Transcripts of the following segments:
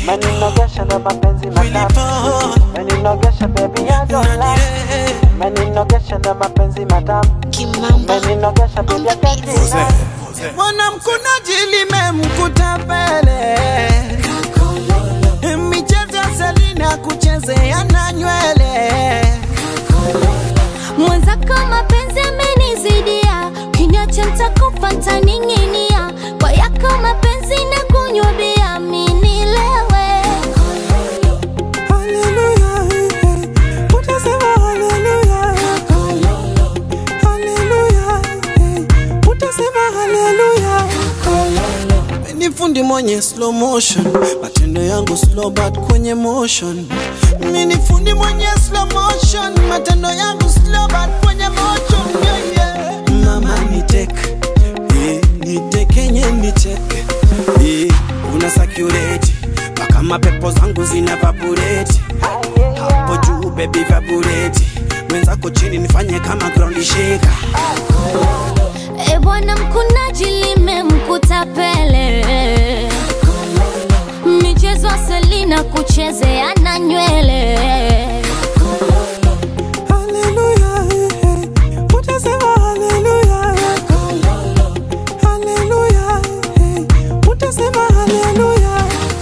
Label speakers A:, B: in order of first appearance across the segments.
A: Meninogesha ndo mapenzi matamu Meninogesha baby I don't lie Meninogesha ndo mapenzi matamu
B: Kimamba
A: Meninogesha baby I can't deny
C: mwanamkunaji limemkuta pele michezo ya Selina kuchezea na nywele
B: mwenzako mapenzi amenizidia kinyacha ntakufa ntaning'inia kwa yako mapenzi na kunywa bia minilewe
C: Haleluya, eh, utasema haleluya. Haleluya, eh, utasema haleluya. Ni fundi mwenye slow motion, matendo yangu slow but kwenye motion. Mimi ni fundi mwenye slow motion, matendo yangu slow but kwenye motion. Yeah, yeah. Mama ni tek, eh, ni tekenye ni tek, eh, una sakureti mpaka mapepo zangu zina vabureti hapo juu baby vabureti mwenzako chini nifanye kama ground shaker.
B: e bwana mkunaji limemkuta pele michezo ya selina kuchezea na nywele
C: Haleluya, eh, utasema haleluya. Haleluya, eh, utasema haleluya.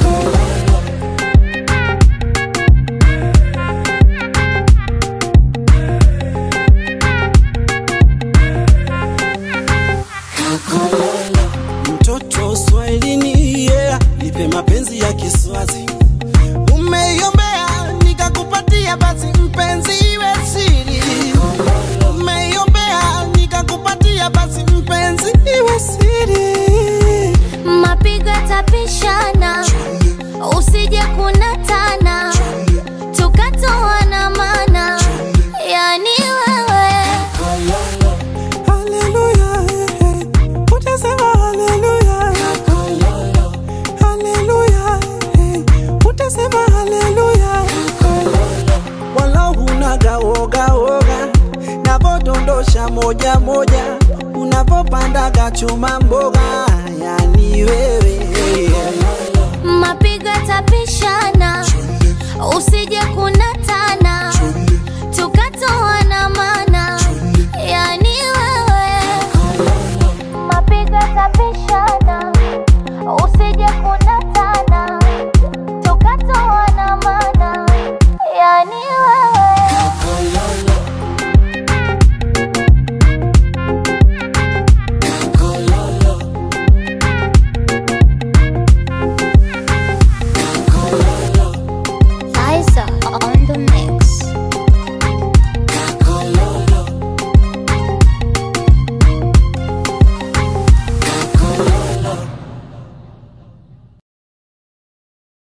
C: Mtoto Swahilini, yeah, nipe mapenzi ya Kiswazi. Umeiombea nikakupatia, basi mpenzi iwe siri. Umeiombea nikakupatia, basi mpenzi iwe siri.
B: mapigo yatapishana usije kunatana tukatoana mana yani wewe
C: Haleluya, eh, utasema haleluya. Haleluya, eh, utasema haleluya. Wala hunaga woga woga, navodondosha moja moja, unavopandaga chuma mboga, yani wewe